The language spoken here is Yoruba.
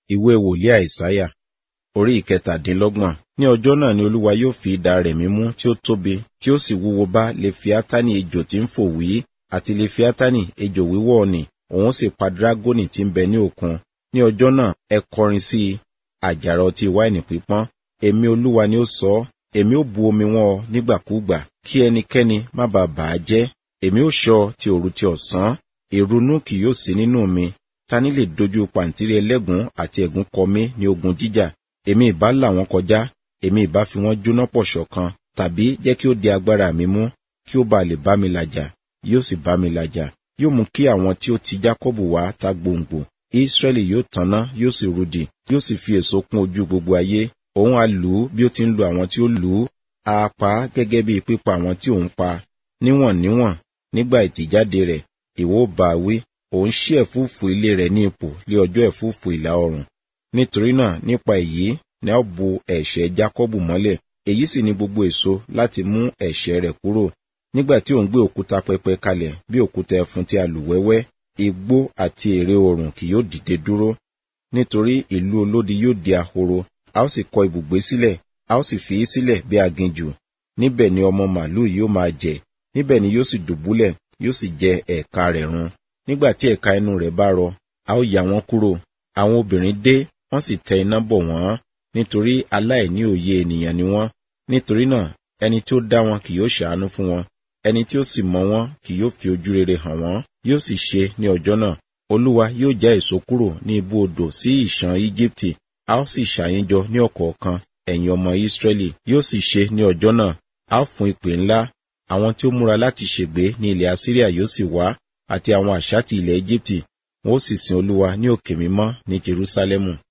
ìwé wòlíì àìsáyà orí ìkẹtàdínlọ́gbọ̀n ní ọjọ́ náà ni olúwa yóò fi idà rẹ̀ mímú tí ó tóbi tí ó sì wúwo bá lefiatani ejò tí ń fò wí àti lefiatani ejò wíwọ́ nì òun sì pa dragoni tí ń bẹ ní òkun ní ọjọ́ náà ẹ kọrin sí i àjàrà ọtí wáìnì pípọ́n èmi olúwa ni ó sọ ọ́ èmi ó bu omi wọn ọ nígbàkúùgbà kí ẹnikẹ́ni má bàa bà á jẹ́ èmi ó ṣọ́ ti òru ti ọ̀sán ìrunú kì yóò sí nínú mi ta ni lè dojú pàǹtírí ẹlẹ́gùn àti ẹ̀gún kọ mí ní ogun jíjà èmi ìbá là wọ́n kọjá èmi ìbá fi wọ́n jóná pọ̀ ṣọ̀kan tàbí jẹ́ kí ó di agbára mi mú kí ó bá lè bá mi làjà yóò sì bá mi làjà yóò mú kí àwọn tí ó ti jákọ́bù wá ta gbòǹgbò israẹli yóò tanná yóò sì rudì yóò sì fi èso kún ojú gbogbo ayé òun á lù ú bí ó ti ń lu àwọn tí ó lù ú á pa á gẹ́gẹ́ bí pípa àwọn tí òun pa níwọ̀n níwọ̀n nígbà ìtìjáde rẹ̀ ìwọ bá wí òun ṣí ẹ̀fúùfù ilé rẹ̀ ní ipò lé ọjọ́ ẹ̀fúùfù ìlà oòrùn nítorí náà nípa èyí ni a bu ẹ̀ṣẹ̀ jákọ́bù mọ́lẹ̀ èyí sì ni gbogbo èso láti mú ẹ̀ṣẹ̀ rẹ̀ kúrò nígbà tí òun gbé òkúta pẹpẹ kalẹ̀ bí òkúta ẹfun tí a lù wẹ́wẹ́ igbó àti ère oòrùn kì yóò dìde dúró nítorí ìlú olódi yóò di ahoro a ó sì kọ ibùgbé sílẹ̀ a ó sì fi í sílẹ̀ bí aginjù níbẹ̀ ni ọmọ màlúù yóò máa jẹ níbẹ̀ ni yóò sì dùbúlẹ̀ yóò sì jẹ ẹ̀ka rẹ̀ run nígbà tí ẹ̀ka inú rẹ̀ bá rọ a ó yà wọ́n kúrò àwọn obìnrin dé wọ́n sì tẹ iná bọ̀ wọ́n nítorí aláìní òye ènìyàn ni wọ́n nítorí náà ẹni tí ó dá wọn kì yóò ṣàánú fún wọn ẹni tí ó sì mọ wọn kì yóò fi ojú rere hàn wọ́n yóò sì ṣe ní ọjọ́ náà olúwa yóò já èso kúrò ní ibú odò sí ìṣàn íjíbítì a ó sì ṣàyíjọ ní ọ̀kọ̀ọ̀kan ẹ̀yin ọmọ ìsírẹ́lì yóò sì ṣe ní ọjọ́ náà a ó fún ìpè ńlá àwọn tí ó múra láti ṣègbé ní ilẹ̀ asíríà yóò sì wá àti àwọn àṣà ti ilẹ̀ íjíbítì wọn ó sì sin olúwa ní òkè mímọ́ ní jerúsálẹ́mù